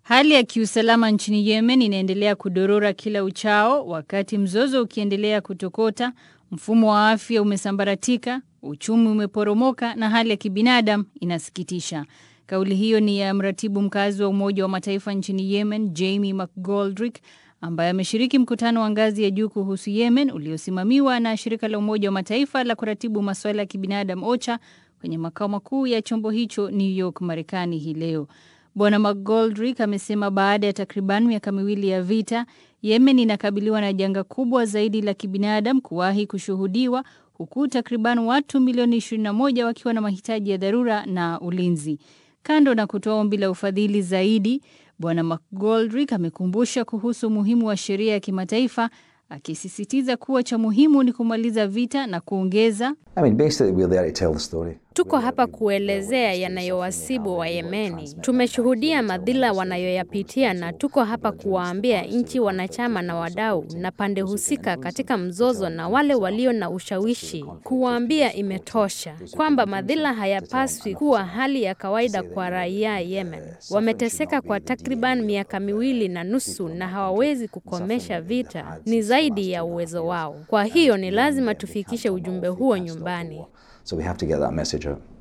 Hali ya kiusalama nchini Yemen inaendelea kudorora kila uchao wakati mzozo ukiendelea kutokota, mfumo wa afya umesambaratika, uchumi umeporomoka na hali ya kibinadamu inasikitisha. Kauli hiyo ni ya mratibu mkazi wa Umoja wa Mataifa nchini Yemen, Jamie McGoldrick, ambaye ameshiriki mkutano wa ngazi ya juu kuhusu Yemen uliosimamiwa na shirika la Umoja wa Mataifa la kuratibu masuala ya kibinadamu OCHA kwenye makao makuu ya chombo hicho New York, Marekani hii leo. Bwana McGoldrick amesema baada ya takriban miaka miwili ya vita, Yemen inakabiliwa na janga kubwa zaidi la kibinadamu kuwahi kushuhudiwa huku takriban watu milioni 21 wakiwa na mahitaji ya dharura na ulinzi. Kando na kutoa ombi la ufadhili zaidi, Bwana McGoldrick amekumbusha kuhusu umuhimu wa sheria ya kimataifa akisisitiza kuwa cha muhimu ni kumaliza vita na kuongeza I mean, basically, we're there to tell the story. Tuko hapa kuelezea yanayowasibu wa Yemeni. Tumeshuhudia madhila wanayoyapitia na tuko hapa kuwaambia nchi wanachama na wadau na pande husika katika mzozo na wale walio na ushawishi, kuwaambia imetosha, kwamba madhila hayapaswi kuwa hali ya kawaida kwa raia Yemen. Wameteseka kwa takriban miaka miwili na nusu na hawawezi kukomesha vita, ni zaidi ya uwezo wao. Kwa hiyo ni lazima tufikishe ujumbe huo nyumbani. So we have to get that message out.